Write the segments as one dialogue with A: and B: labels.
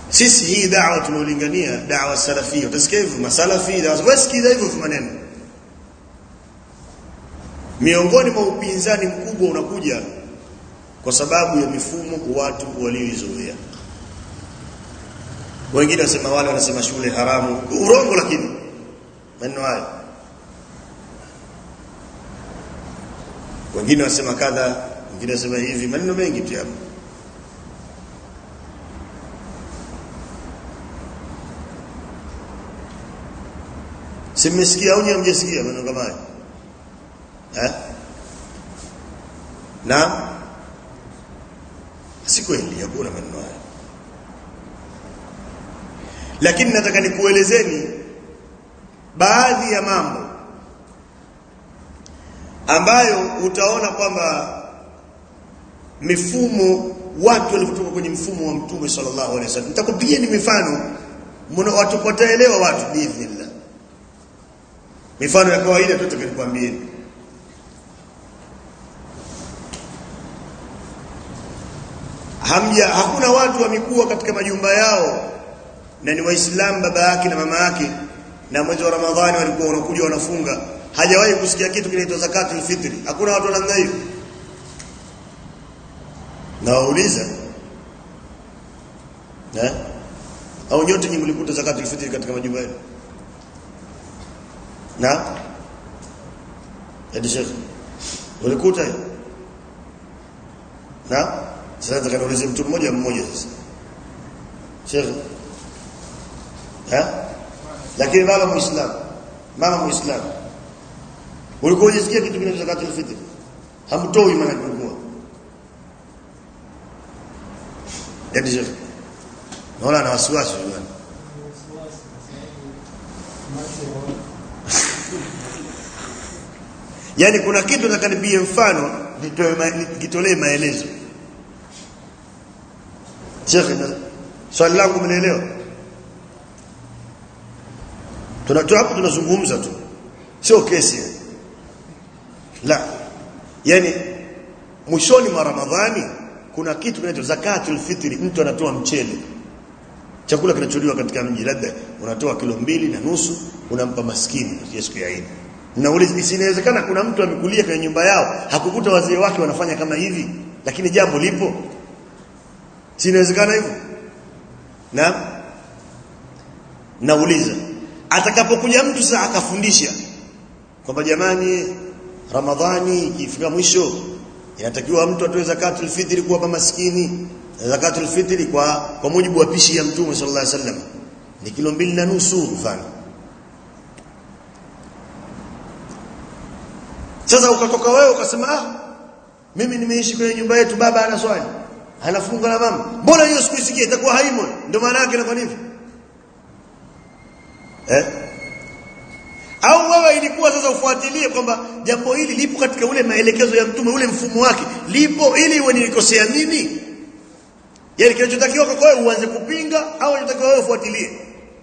A: sisi hii da'wa tunaolingania da'wa salafia utasikia hivyo masalafi da'wa wasikiza hivyo maneno miongoni mwa upinzani mkubwa unakuja kwa sababu ya mifumo watu walioizoea wengine wasema wale wanasema shule haramu urongo lakini maneno hayo wengine wasema kadha wengine wasema hivi maneno mengi tu hapo simesikia au hamjasikia maneno kama haya eh na si kweli hakuna maneno haya lakini nataka nikuelezeni baadhi ya mambo ambayo utaona kwamba mifumo watu walivyotoka kwenye mfumo wa mtume sallallahu alaihi wasallam nitakupigieni mifano mna watu wataelewa watu biidhnillah mifano ya kawaida tu tutakanikwambieni hamja hakuna watu wamekuwa katika majumba yao na ni waislamu baba yake na mama yake na mwezi wa ramadhani walikuwa wanakuja wanafunga hajawahi kusikia kitu kinaitwa zakatul fitri hakuna watu namna hiyo na wauliza eh au nyote nyinyi mlikuta zakatul fitri katika majumba yenu na hadi shekhi ulikuta hiyo na sasa nataka niulize mtu mmoja mmoja sasa shekhi eh lakini baba muislamu mama muislamu ulikuwa unasikia kitu kinaitwa zakatul fitr hamtoi maana kulikuwa hadi shekhi naona na wasiwasi bwana yani kuna kitu nataka nipie mfano nitoe nikitolee maelezo Sheikh swali langu mnaelewa tunatoa hapo tunazungumza tu sio kesi la yani mwishoni mwa ramadhani kuna kitu kinaitwa zakatul fitri mtu anatoa mchele chakula kinacholiwa katika mji labda unatoa kilo mbili na nusu unampa maskini siku ya Eid Nauliza isinawezekana kuna mtu amekulia kwenye nyumba yao hakukuta wazee wake wanafanya kama hivi lakini jambo lipo sinawezekana hivyo na nauliza atakapokuja mtu sasa akafundisha kwamba jamani ramadhani ikifika mwisho inatakiwa mtu atoe zakatul fitri kuwapa maskini zakatul fitri kwa kwa mujibu wa pishi ya mtume sallallahu alaihi wasallam ni kilo mbili na nusu mfano sasa ukatoka wewe ukasema ah mimi nimeishi kwenye nyumba yetu baba ana swali anafunga na mama mbona hiyo sikuisikia itakuwa haimo ndio maana yake inakuwa hivyo eh au wewe ilikuwa sasa ufuatilie kwamba jambo hili lipo katika ule maelekezo ya mtume ule mfumo wake lipo ili iwe nilikosea mimi yani kinachotakiwa kwa wewe uanze kupinga au unatakiwa wewe ufuatilie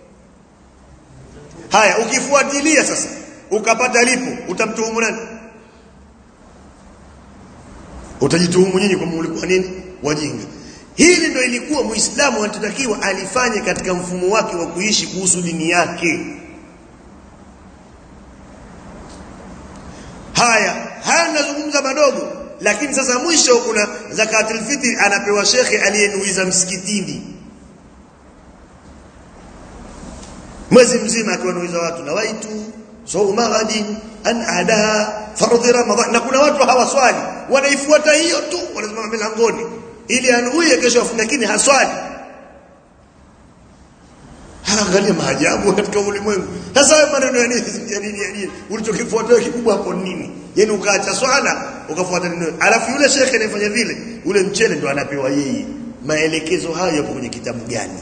A: haya ukifuatilia sasa ukapata lipo utamtuhumu nani utajituhumu nyinyi kwamba mlikuwa nini wajinga hili ndio ilikuwa muislamu anatakiwa alifanye katika mfumo wake wa kuishi kuhusu dini yake haya haya nazungumza madogo lakini sasa mwisho kuna zakatul fitri anapewa shekhe aliyenuiza msikitini mwezi mzima akiwanuiza watu na waitu sauma ghadin an adaha fardhi ramadhan na kuna watu hawaswali wanaifuata hiyo tu wanasimama milangoni ili anuie kesho afunge lakini haswali angalia maajabu katika ulimwengu sasa hayo maneno ya nini ya nini ya nini ulichokifuata kikubwa hapo nini yani ukaacha swala ukafuata nini alafu yule shekhe anayefanya vile ule mchele ndo anapewa yeye maelekezo hayo yapo kwenye kitabu gani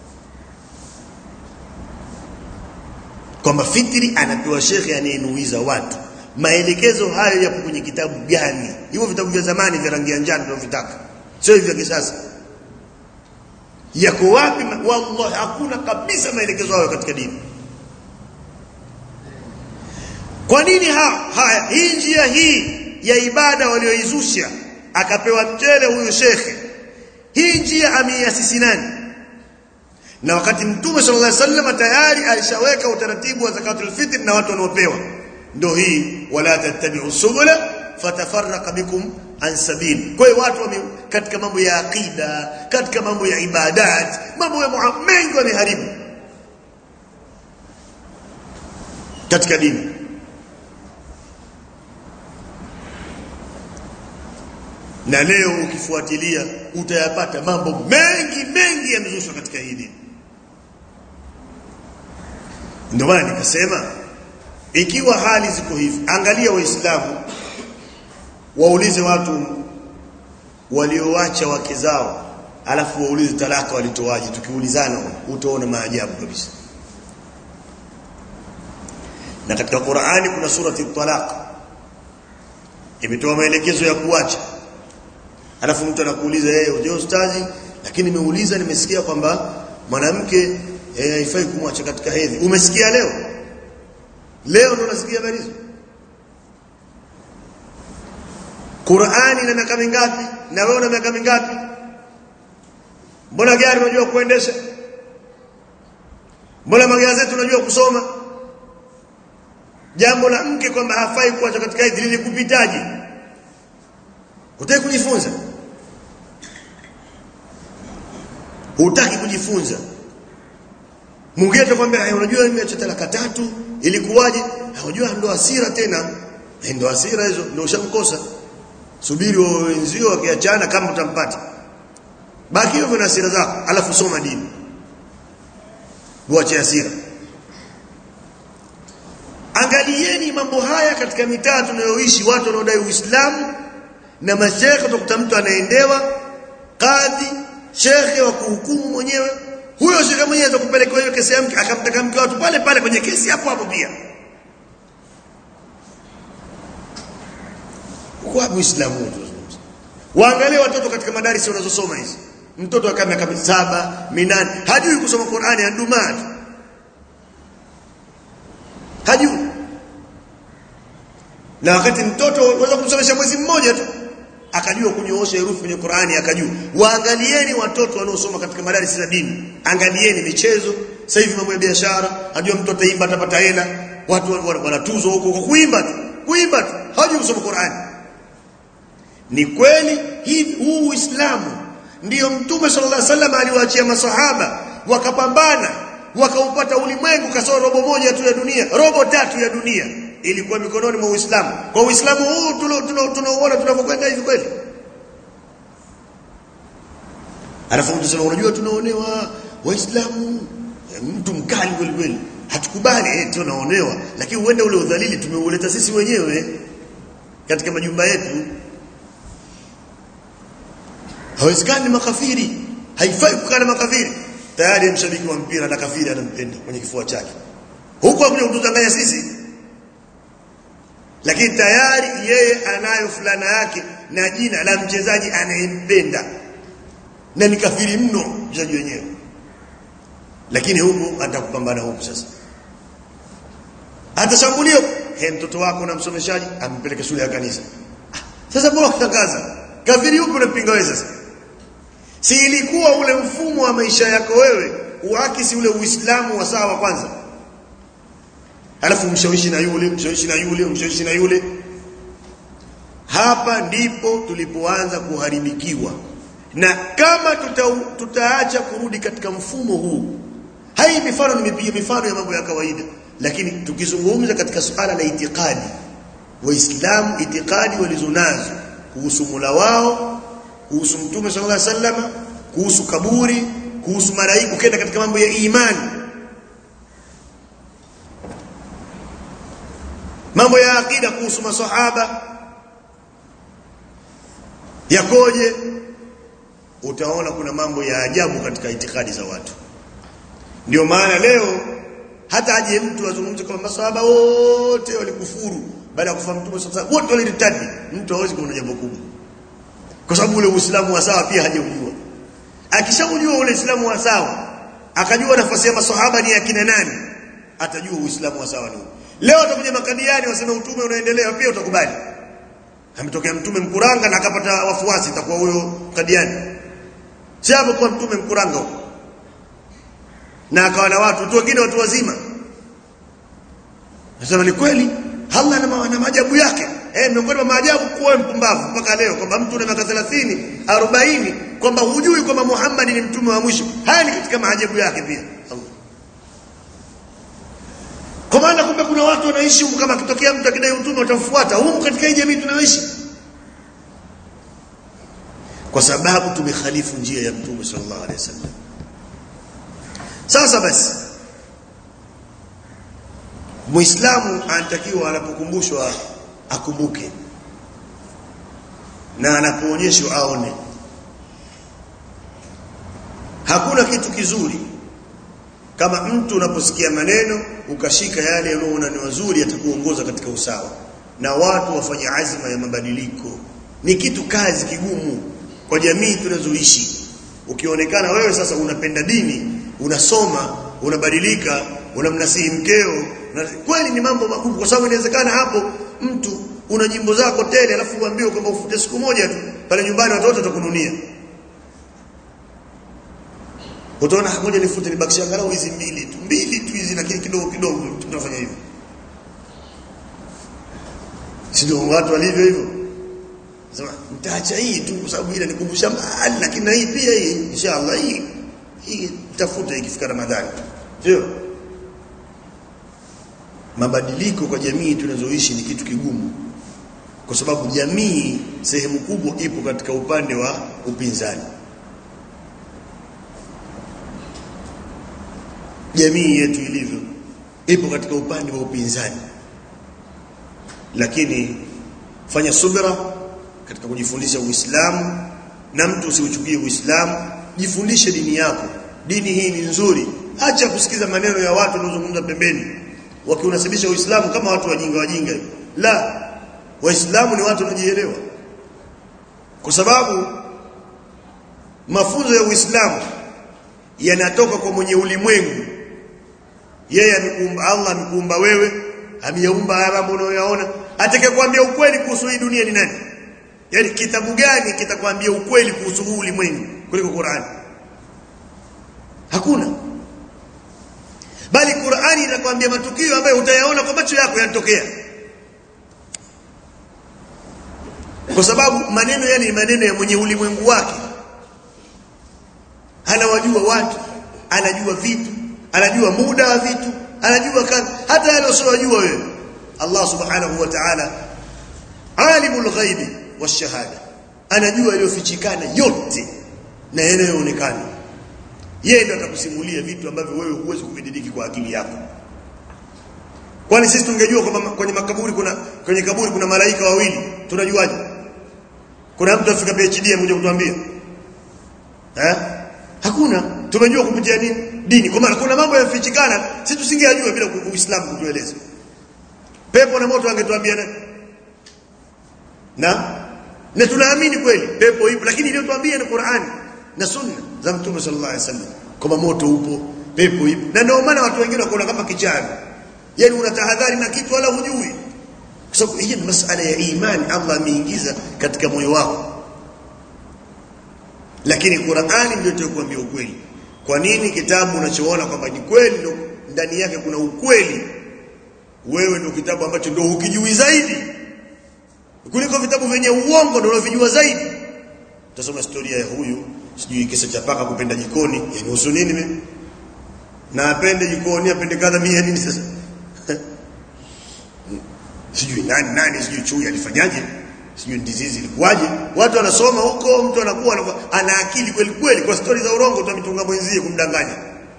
A: kwamba fitri anapewa shekhe anayenuiza watu maelekezo hayo yapo kwenye kitabu gani hivyo vitabu vya zamani vya rangi ya njano tunavyotaka sio hivyo vya kisasa yako wapi wallahi hakuna kabisa maelekezo hayo katika dini kwa nini ha, haya hii njia hii ya ibada walioizusha akapewa mchele huyu shekhe hii njia ameiasisi nani na wakati mtume sallallahu alaihi wasallam tayari alishaweka utaratibu wa zakatul fitr na watu wanaopewa ndio hii wala tattabi'u subula fatafarraqa bikum an sabil kwa hiyo watu wame, katika mambo ya aqida katika mambo ya ibadat mambo ya mengi wameharibu katika dini na leo ukifuatilia utayapata mambo mengi mengi yamezushwa katika hii dini ndio maana nikasema ikiwa hali ziko hivi angalia waislamu waulize watu walioacha wake zao alafu waulize talaka walitoaje tukiulizana utaona maajabu kabisa na katika Qur'ani kuna surati talaq imetoa maelekezo ya kuacha alafu mtu anakuuliza yeye hey, ustazi lakini nimeuliza nimesikia kwamba mwanamke haifai hey, kumwacha katika hedhi umesikia leo leo ndo unasikia habari hizo Qur'ani ina miaka mingapi na wewe una miaka mingapi mbona gari unajua kuendesha mbona magazeti unajua kusoma jambo la mke kwamba hafai kuacha katika hedhi lilikupitaje Hutaki kujifunza? Hutaki kujifunza. Mwingine atakwambia unajua nimeacha talaka tatu ilikuwaje? Unajua ndo hasira tena. Ndo hasira hizo ndio ushamkosa. Subiri wenzio wakiachana kama utampata. Baki hivyo na hasira zako alafu soma dini. Uache hasira. Angalieni mambo haya katika mitaa tunayoishi watu wanaodai Uislamu na mashekhe utakuta mtu anaendewa kadhi shekhe wa kuhukumu mwenyewe huyo shekhe mwenyewe atakupeleka hiyo kesi ya mke akamtaka mke watu pale pale kwenye kesi hapo hapo pia kwa Uislamu waangalie watoto katika madarisi wanazosoma hizi mtoto akawa miaka saba minane hajui kusoma Qur'ani andumaa hajui na wakati mtoto unaweza kumsomesha mwezi mmoja tu akajua kunyoosha herufi kwenye Qur'ani akajua waangalieni watoto wanaosoma katika madarasa za dini angalieni michezo sasa hivi mambo ya biashara ajua mtoto ataimba atapata hela watu wanatuzwa huko kwa kuimba tu kuimba tu hawajui kusoma Qur'ani ni kweli hivi huu Uislamu ndiyo mtume sallallahu alaihi wasallam aliwaachia masahaba wakapambana wakaupata ulimwengu kasoro robo moja tu ya dunia robo tatu ya dunia ilikuwa mikononi mwa Uislamu. Kwa Uislamu huu tunaoona tunavyokwenda hivi kweli. Alafu mtu sema unajua tunaonewa Waislamu mtu mkali kweli kweli. Hatukubali eh tunaonewa lakini uende ule udhalili tumeuleta sisi wenyewe katika majumba yetu. Hawezekani makafiri. Haifai kukaa na makafiri. Tayari mshabiki wa mpira na kafiri anampenda kwenye kifua chake. Huko hakuja kutudanganya sisi lakini tayari yeye anayo fulana yake na jina la mchezaji anayempenda na ni kafiri mno mchezaji wenyewe lakini huku atakupambana huku sasa atashambulia he mtoto wako na msomeshaji ampeleke shule ya kanisa ah, sasa bora kutangaza kafiri huko unampinga wewe sasa si ilikuwa ule mfumo wa maisha yako wewe uakisi ule uislamu wa sawa kwanza alafu mshawishi na yule mshawishi na yule mshawishi na yule hapa ndipo tulipoanza kuharibikiwa na kama tuta, tutaacha kurudi katika mfumo huu hai mifano nimepiga mifano ya mambo ya kawaida lakini tukizungumza katika suala la itikadi waislamu itikadi walizonazo kuhusu mula wao kuhusu mtume sallallahu alaihi wasallam kuhusu kaburi kuhusu malaika ukenda katika mambo ya imani mambo ya akida kuhusu masahaba yakoje utaona kuna mambo ya ajabu katika itikadi za watu ndio maana leo hata aje mtu azungumze kama masahaba wote walikufuru baada ya kufa mtume sasa wote waliritadi mtu hawezi kuona jambo kubwa kwa sababu ule uislamu wa sawa pia hajaujua akishaujua ule uislamu wa sawa akajua nafasi ya masahaba ni akina nani atajua uislamu wa sawa ni upi leo atakuja makadiani waseme utume unaendelea pia utakubali ametokea mtume mkuranga na akapata wafuasi itakuwa huyo kadiani si hapo kwa mtume mkuranga huko na akawa na watu watu wengine watu wazima nasema ni kweli Allah na, na maajabu yake eh miongoni mwa maajabu kuwa mpumbavu mpaka leo kwamba mtu na miaka 30 40 kwamba hujui kwamba Muhammad ni mtume wa mwisho haya ni katika maajabu yake pia Allah kwa maana kumbe kuna watu wanaishi huko kama kitokea mtu akidai utume watamfuata huko katika hii jamii tunayoishi kwa sababu tumekhalifu njia ya mtume sallallahu alaihi wasallam sasa basi muislamu anatakiwa anapokumbushwa akumbuke na anapoonyeshwa aone hakuna kitu kizuri kama mtu unaposikia maneno ukashika yale unaoona ni mazuri yatakuongoza katika usawa na watu wafanye azma ya mabadiliko ni kitu kazi kigumu kwa jamii tunazoishi ukionekana wewe sasa unapenda dini unasoma unabadilika unamnasihi mkeo na kweli ni mambo makubwa kwa sababu inawezekana hapo mtu una nyimbo zako tele alafu uambiwe kwamba ufute siku moja tu pale nyumbani watoto watakununia utaona ngoja nifute nibakisha angalau hizi mbili tu mbili tu hizi lakini kidogo kidogo tunafanya hivyo sio watu walivyo hivyo sema nitaacha hii tu kwa sababu ile nikumbusha mbali lakini na hii pia hii inshallah hii hii tafuta ikifika Ramadhani sio mabadiliko kwa jamii tunazoishi ni kitu kigumu kwa sababu jamii sehemu kubwa ipo katika upande wa upinzani jamii yetu ilivyo ipo katika upande wa upinzani lakini fanya subira katika kujifundisha Uislamu na mtu usiuchukie Uislamu jifundishe dini yako dini hii ni nzuri acha kusikiza maneno ya watu wanaozungumza pembeni wakiunasibisha Uislamu kama watu wajinga wajinga la waislamu ni watu wanajielewa kwa sababu mafunzo ya Uislamu yanatoka kwa mwenye ulimwengu yeye amekuumba Allah amekuumba wewe ameyaumba haya mambo unayoyaona atakayekwambia ukweli kuhusu hii dunia ni nani yani kitabu gani kitakwambia ukweli kuhusu huu ulimwengu kuliko Qur'an hakuna bali Qur'ani inakwambia matukio ambayo utayaona kwa macho yako yanatokea kwa sababu maneno yale ni maneno ya mwenye ulimwengu wake anawajua watu anajua vitu anajua muda wa vitu anajua kazi hata yale usiyojua wewe Allah subhanahu wa ta'ala alimul ghaibi washahada anajua yaliyofichikana yote na yanayoonekana yeye ndiye atakusimulia vitu ambavyo wewe huwezi kuvididiki kwa akili yako kwani sisi tungejua kwamba kwenye makaburi kuna kwenye kaburi kuna malaika wawili tunajuaje kuna mtu afika PhD mmoja kutuambia eh hakuna tumejua kupitia nini dini kwa maana kuna mambo yafichikana sisi tusingeyajua bila uislamu kutueleza pepo na moto angetuambia nani na na tunaamini kweli pepo ipo lakini iliyotuambia ni Qur'ani na sunna za mtume sallallahu alaihi wasallam kama moto upo pepo ipo na ndio maana watu wengine wakaona kama kichana yani unatahadhari na kitu wala hujui kwa sababu hii ni masala ya imani Allah ameingiza katika moyo wako lakini Qur'ani ndio itakuambia ukweli kwa nini kitabu unachoona kwamba ni kweli ndio ndani yake kuna ukweli wewe ndio kitabu ambacho ndio ukijui zaidi kuliko vitabu vyenye uongo ndio unavijua zaidi utasoma historia ya huyu sijui kisa cha paka kupenda jikoni yani husu nini mimi na apende jikoni apende kadha mimi nini sasa sijui nani nani sijui chui alifanyaje sijui ndizizi ilikuwaje watu wanasoma huko mtu anakuwa anakuwa ana akili kweli kweli kwa stori za urongo utamitung'a mwenzie kumdanganya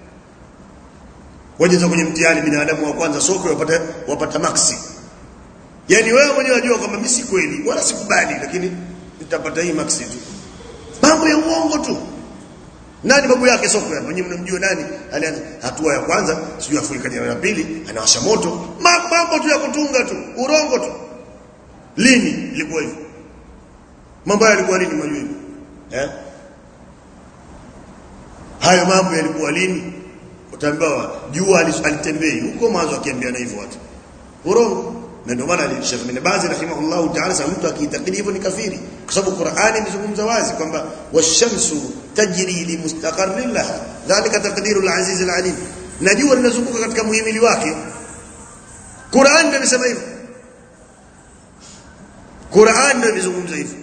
A: wajeza kwenye mtihani binadamu wa kwanza soko wapata wapata maxi yani wewe mwenyewe unajua kwamba mimi si kweli wala sikubali lakini nitapata hii maxi tu mambo ya uongo tu nani babu yake soko hapa nyinyi mnamjua nani alianza hatua ya kwanza sijui afurika jana ya pili anawasha moto mambo tu ya kutunga tu urongo tu lini ilikuwa hivyo mambo yalikuwa lini mwajua hivyo eh hayo mambo yalikuwa lini utaambiwa jua alitembei huko mwanzo akiambia na hivyo watu urongo na ndio maana Sheikh Ibn Baz rahimahullahu ta'ala sasa mtu akiitakidi hivyo ni kafiri kwa sababu Qur'ani imezungumza wazi kwamba washamsu tajri li mustaqarrin laha dhalika taqdirul aziz alim na jua linazunguka katika muhimili wake Qur'an ndio imesema hivyo Qur'an ndio imezungumza hivyo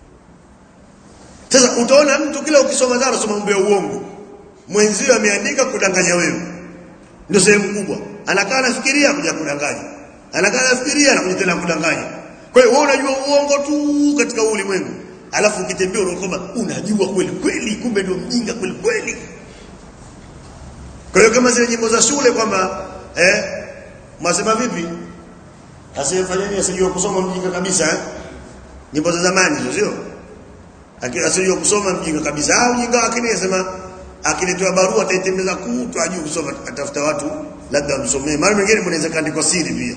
A: sasa utaona mtu kila ukisoma dhara soma mambo ya uongo mwenzio ameandika kudanganya wewe ndio sehemu kubwa anakaa anafikiria kuja kudanganya anakaa anafikiria na kuja tena kudanganya kwa hiyo wewe unajua uongo tu katika ulimwengu alafu ukitembea unakwamba unajua kweli kweli kumbe ndio mjinga kweli kweli kwa hiyo kama zile nyimbo za shule kwamba eh mwasema vipi asiyefanyeni asijua kusoma mjinga kabisa eh? nyimbo za zamani hizo sio asijua kusoma mjinga kabisa au mjinga wake ni asema akiletewa barua ataitembeza kutu ajue kusoma atafuta watu labda msomee mara nyingine mnaweza kaandikwa siri pia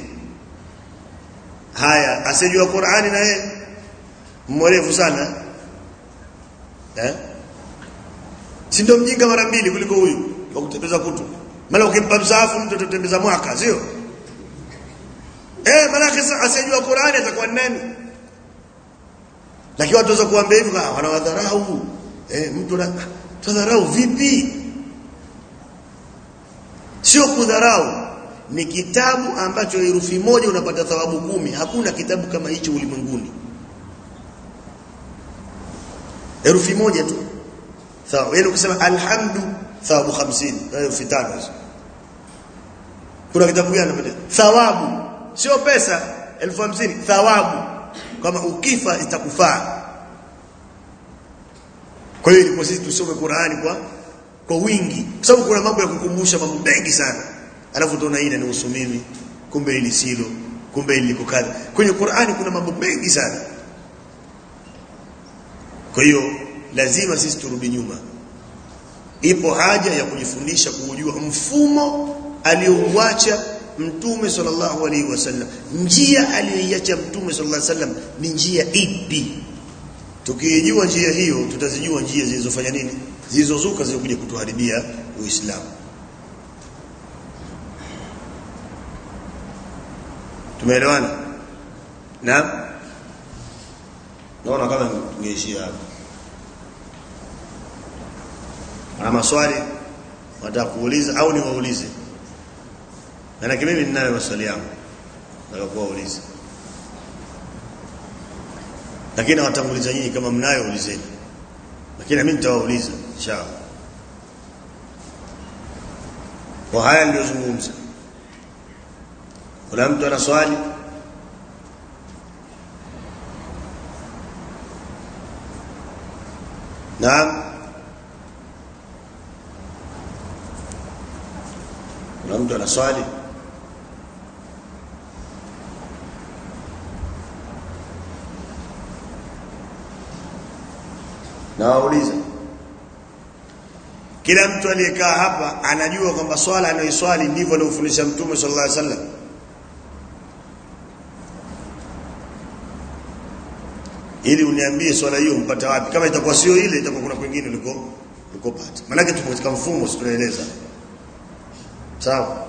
A: haya asijua Qur'ani na yeye mwerevu sana eh si ndio mjinga mara mbili kuliko huyu wa kutembeza kutu maana ukimpa msaafu mtu atatembeza mwaka sio eh maana kisa asijua Qur'ani atakuwa nani lakini watu waweza kuambia hivyo wanawadharau eh mtu na tudharau vipi sio kudharau ni kitabu ambacho herufi moja unapata thawabu kumi hakuna kitabu kama hicho ulimwenguni herufi moja tu sawa yaani ukisema alhamdu thawabu 50 herufi tano hizo kuna kitabu gani unapata thawabu sio pesa elfu hamsini thawabu kama ukifa itakufaa kwa hiyo ilikuwa sisi tusome Qur'ani kwa kwa wingi kwa sababu kuna mambo ya kukumbusha mambo mengi sana alafu tunaona hili ni usumimi kumbe hili silo kumbe hili liko kadha kwenye Qur'ani kuna mambo mengi sana kwa hiyo lazima sisi turudi nyuma ipo haja ya kujifundisha kujua mfumo aliouacha mtume sallallahu alaihi wasallam njia aliyoiacha mtume sallallahu alaihi wasallam ni njia ipi tukijua njia hiyo tutazijua njia zilizofanya nini zilizozuka zilizokuja kutuharibia uislamu tumeelewana na naona kama tungeishia hapo ana maswali wataka kuuliza au niwaulize maana mimi ninayo maswali yangu nataka kuwauliza lakini nawatanguliza nyinyi kama mnayo ulizeni lakini mimi nitawauliza inshallah kwa haya niliyozungumza kuna mtu ana swali naam kuna mtu ana swali na wauliza kila mtu aliyekaa hapa anajua kwamba swala anayoiswali ndivyo aliofundisha mtume sallallahu alaihi wasallam ili uniambie swala hiyo mpata wapi kama itakuwa sio ile itakuwa kuna kwingine uliko ulikopata maana tupo katika mfumo tunaeleza sawa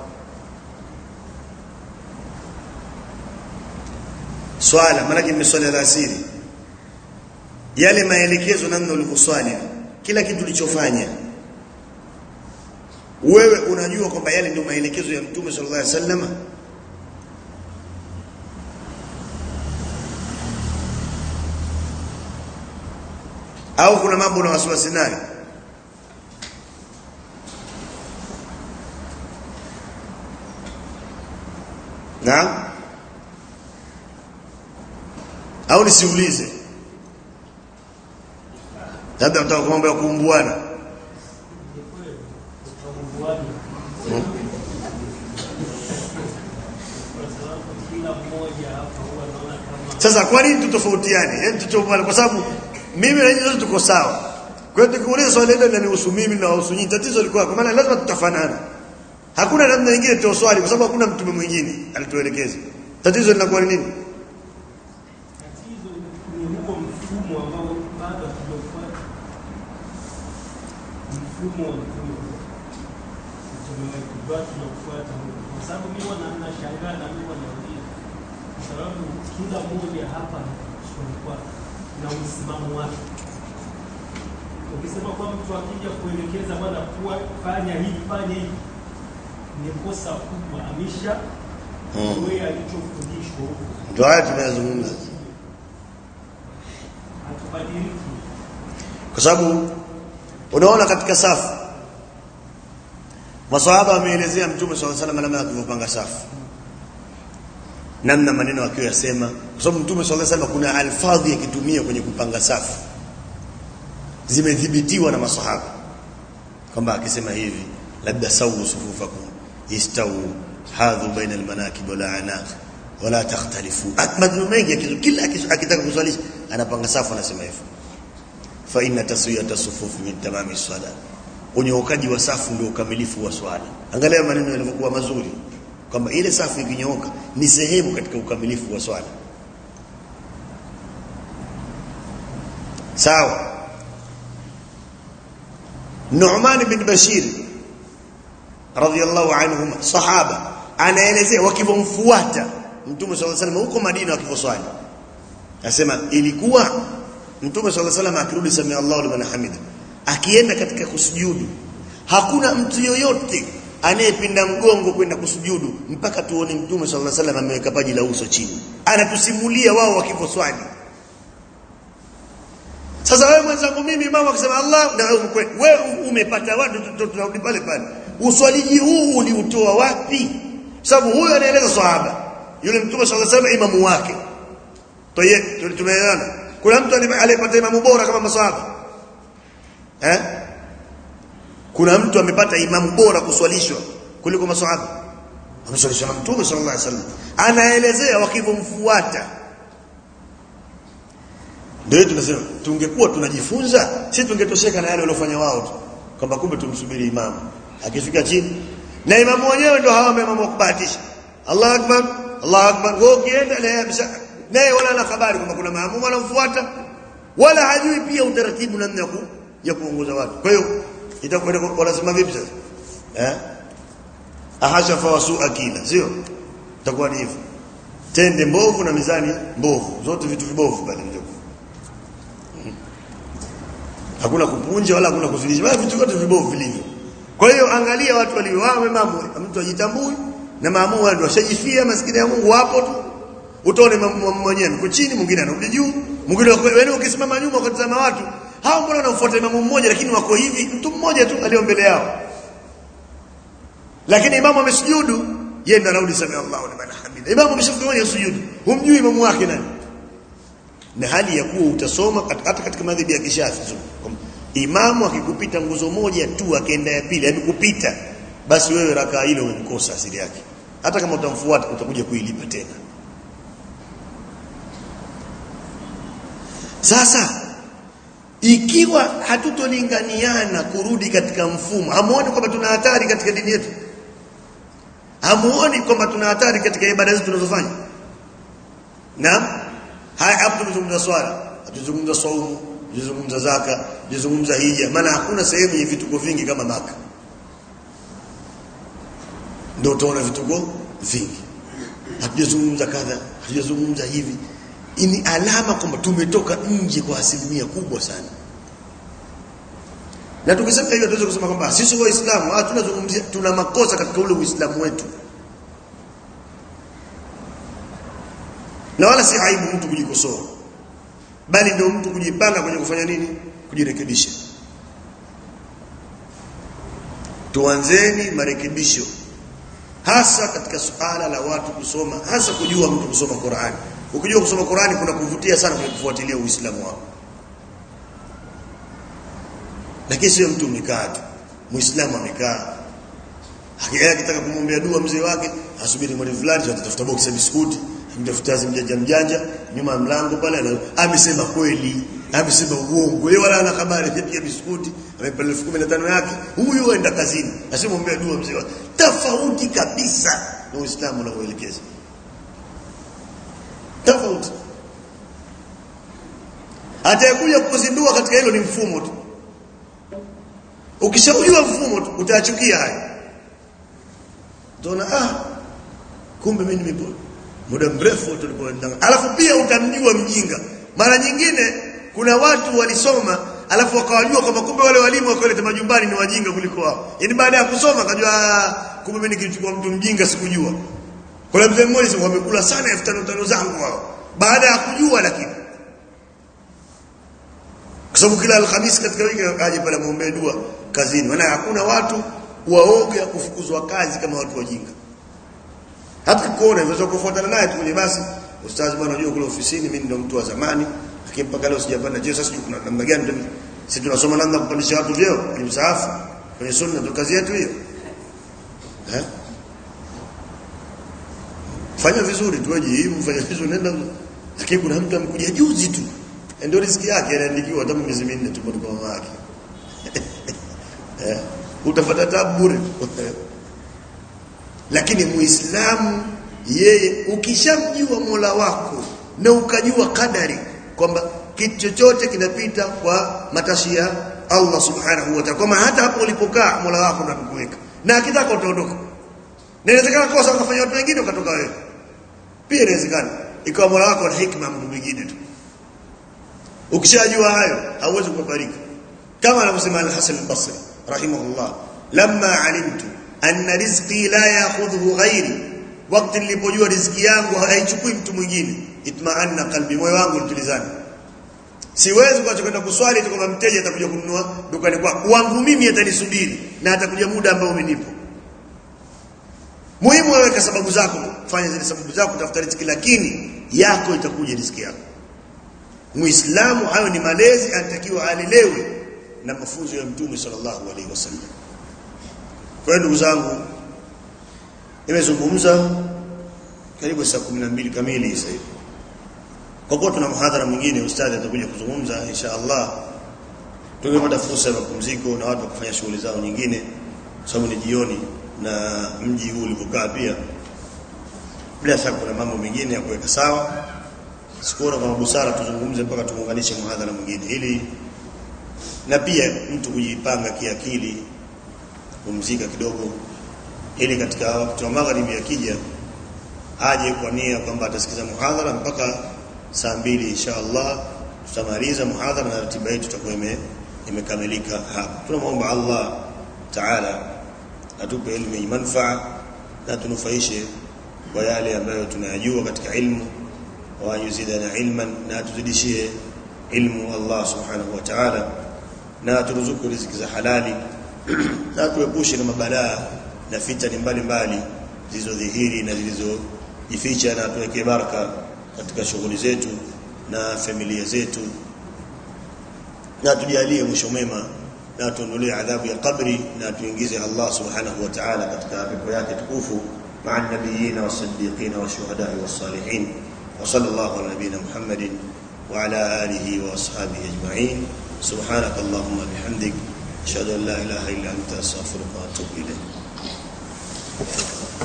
A: swala maana ni swala la asiri yale maelekezo namna ulivyoswali kila kitu ulichofanya wewe unajua kwamba yale ndio maelekezo ya mtume sallallahu alaihi wasallam au kuna mambo na wasiwasi nayo na au nisiulize labda mtaka mambo ya kuumbuana sasa kwa nini tutofautiane yani tutofautiane kwa sababu mimi na nyinyi tuko sawa kwa hiyo tukiuliza swali hilo linanihusu mimi na wahusu nyinyi tatizo liko kwa maana lazima tutafanana hakuna namna nyingine tu swali kwa sababu hakuna mtume mwingine alituelekeza tatizo linakuwa ni nini
B: Tatizo ni huo mfumo ambao bado hatujafuata, mfumo wa mtume mtume wetu bado hatujafuata huo, kwa sababu mimi wana nashangaa na mimi wanauliza kwa sababu kila mmoja hapa kwa na msimamo wake. Ukisema kwa mtu akija kuelekeza bwana, kuwa fanya hivi fanya hivi, ni kosa kubwa, amesha
A: Mm.
B: wewe alichofundishwa huko
A: ndio haya tunayozungumza
B: hatubadiliki.
A: kwa sababu unaona katika safu maswahaba wameelezea mtume swalla salam namna alivyopanga safu namna maneno akiwa yasema kwa sababu mtume swalla salam kuna alfadhi yakitumia kwenye kupanga safu zimedhibitiwa na maswahaba kwamba akisema hivi labda sawu sufufakum istawu hadhu baina almanakib wala anaq wala takhtalifu maneno mengi yakizo kila akis- akitaka kuswalisha anapanga safu anasema hivyo fa inna taswiyata sufufi min tamami sala unyookaji wa safu ndio ukamilifu wa swala angalia maneno yalivyokuwa mazuri kwamba ile safu ikinyooka ni sehemu katika ukamilifu wa swala sawa Nu'man bin Bashir radhiyallahu anhum sahaba anaelezea wakivomfuata Mtume sallallahu alaihi wasallam huko Madina wakivoswali Anasema ilikuwa Mtume swalla salam akirudi samia Allahu liman hamida akienda katika kusujudu hakuna mtu yoyote anayepinda mgongo kwenda kusujudu mpaka tuone Mtume swalla salam ameweka paji la uso chini anatusimulia wao wakivoswali sasa wewe mwenzangu mimi mama akisema Allah na wewe umekwe- wewe umepata wapi Tu- tu- tunarudi pale pale uswaliji huu uliutoa wapi sababu huyo anaeleza sahaba yule mtume sallallahu alaihi wasallam imamu wake Toye, tumeelewana. Kuna mtu ali- aliyepata imamu bora kama maswahaba? Eh? Kuna mtu amepata imamu bora kuswalishwa kuliko maswahaba? Ameswalishwa na Mtume sallallahu alaihi wasallam. Anaelezea wakivomfuata. Ndio tunasema tungekuwa tunajifunza, si tungetosheka na yale waliofanya wao tu. Kwamba kumbe tumsubiri imamu. Akifika chini na imamu wenyewe ndio hawa imamu wa kubahatisha. Allahu akbar, Allahu akbar. Wewe ukienda na yeye amesha- naye wala ana habari kwamba kuna maamumu anamfuata wala hajui pia utaratibu namna ya ku, ya kuongoza watu. Kwa hiyo itakuwa wanasema vipi sasa? Eh? Ahasha fa wasu akila, sio? Itakuwa ni hivyo. Tende mbovu na mizani mbovu, zote vitu vibovu pale ndio. Hakuna kupunja wala hakuna kuzidisha, bali vitu vyote vibovu vilivyo. Kwa hiyo angalia watu walio wao mamu, mtu ajitambui na maamu wao ndio washajifia maskini ya Mungu wapo tu. Utaone mamu mwenyewe yuko chini, mwingine anarudi juu, mwingine wako wewe ukisimama nyuma ukatazama watu, hao mbona wanafuata imamu mmoja lakini wako hivi, mtu mmoja tu alio mbele yao. Lakini imamu amesujudu, yeye ndo anarudi sami Allahu liman hamida. Imamu ameshafika kwenye sujudu, humjui imamu wake nani? na hali ya kuwa utasoma kat- hata katika madhhabi ya kishafi tu kwamba imamu akikupita nguzo moja tu akaenda ya pili amekupita basi wewe rakaa ile umemkosa asili yake hata kama utamfuata utakuja kuilipa tena sasa ikiwa hatutolinganiana kurudi katika mfumo hamuoni kwamba tuna hatari katika dini yetu hamuoni kwamba tuna hatari katika ibada zetu tunazofanya Naam. Haya hapo tumezungumza swala, tuzungumza saumu, tuzungumza zaka, tuzungumza hija. Maana hakuna sehemu yenye vituko vingi kama Maka. Ndio utaona vituko vingi. Hatujazungumza kadha, hatujazungumza hivi. Hii ni alama kwamba tumetoka nje kwa asilimia kubwa sana. Na tukisema hivyo tuweze kusema kwamba sisi waislamu ah tunazungumzia tuna makosa katika ule uislamu wetu. na wala si aibu mtu kujikosoa bali ndio mtu kujipanga kwenye kufanya nini kujirekebisha tuanzeni marekebisho hasa katika suala la watu kusoma hasa kujua mtu kusoma Qur'ani ukijua kusoma Qur'ani kuna kuvutia sana kwenye kufuatilia Uislamu wako lakini sio mtu umekaa tu muislamu amekaa Hakika akitaka kumwombea dua mzee wake asubiri mwalimu fulani atatafuta box ya biskuti mtafuta mjanja mjanja nyuma ya mlango pale ana- amesema kweli amesema uongo yeye wala ana habari ya biskuti amepata 1015 yake huyu aenda kazini asimwombea dua mzee wake tofauti kabisa na Uislamu unavyoelekeza tofauti atakuja kukuzindua katika hilo ni mfumo tu ukishaujua mfumo tu utayachukia haya utaona ah kumbe mimi nimepo muda mrefu tulipoenda alafu pia utamjua mjinga mara nyingine kuna watu walisoma alafu wakawajua kwamba kumbe wale walimu wakoleta majumbani ni wajinga kuliko wao yani baada ya kusoma akajua "Ah, kumbe mimi nikichukua mtu mjinga sikujua kuna mzee mmoja sema wamekula sana elfu tano tano zangu wao baada ya kujua lakini kwa sababu kila alhamisi katika wiki aje pale muombe dua kazini maana hakuna watu waoga kufukuzwa kazi kama watu wajinga hata kuona unaweza kufuatana naye tu kwenye basi ustazi bwana unajua kule ofisini mimi ndio mtu wa zamani lakini mpaka leo sijapanda cheo sasa sijui kuna namna gani ndio- sisi tunasoma namna ya kupandisha watu vyeo kwenye msaafu kwenye sunna ndio kazi yetu hiyo eh fanya vizuri tu wajihimu fanya vizuri nenda lakini kuna mtu amekuja juzi tu ndio riziki yake anaandikiwa hata miezi minne tu kwa mama yake eh utapata tabu bure lakini muislamu yeye ukishamjua Mola wako na ukajua kadari kwamba kitu chochote kinapita kwa matashi ya Allah subhanahu wa ta'ala kama hata hapo ulipokaa Mola wako anakuweka na akitaka utaondoka na inawezekana kosa ukafanya watu wengine ukatoka wewe pia inawezekana ikawa Mola wako na hikma mtu mwingine tu ukishajua hayo hauwezi kubariki kama anavyosema al-Hasan al-Basri rahimahullah lamma alimtu anna rizqi la ya'khudhuhu ghairi wakati nilipojua riziki yangu haichukui mtu mwingine itma'anna qalbi moyo wangu ulitulizana siwezi kuacha kwenda kuswali tu kama mteja atakuja kununua dukani kwako wangu mimi atanisubiri na atakuja muda ambao umenipo muhimu wewe kwa sababu zako fanya zile sababu zako tafuta riziki lakini yako itakuja riziki yako muislamu hayo ni malezi anatakiwa alelewe na mafunzo ya mtume sallallahu alaihi wasallam kwa hiyo ndugu zangu nimezungumza karibu saa 12 kamili sasa hivi kwa kuwa tuna mhadhara mwingine ustadhi atakuja kuzungumza insha Allah tungepata fursa ya mapumziko na watu kufanya shughuli zao nyingine kwa sababu ni jioni na mji huu ulivyokaa pia bila shaka kuna mambo mengine ya kuweka sawa sikuona kama busara tuzungumze mpaka tumuunganishe muhadhara mwingine ili na pia mtu kujipanga kiakili kupumzika kidogo ili katika wakati wa magharibi akija aje kwa nia kwamba atasikiza muhadhara mpaka saa mbili insha Allah tutamaliza muhadhara na ratiba yetu itakuwa ime imekamilika hapa tunamwomba Allah Taala atupe elimu yenye manufaa na tunufaishe kwa yale ambayo tunayajua katika ilmu wa yuzidana ilman na tuzidishie ilmu Allah subhanahu wa ta'ala na turuzuku riziki za halali na tuepushe na mabalaa na fitani mbalimbali zilizodhihiri na zilizojificha na tuweke baraka katika shughuli zetu na familia zetu na tujalie mwisho mwema na tuondolee adhabu ya kabri na tuingize Allah subhanahu wa ta'ala katika pepo yake tukufu مع النبيين والصديقين والشهداء والصالحين وصلى الله على نبينا محمد وعلى آله وأصحابه أجمعين سبحانك اللهم بحمدك أشهد أن لا إله إلا أنت أستغفرك وأتوب إليك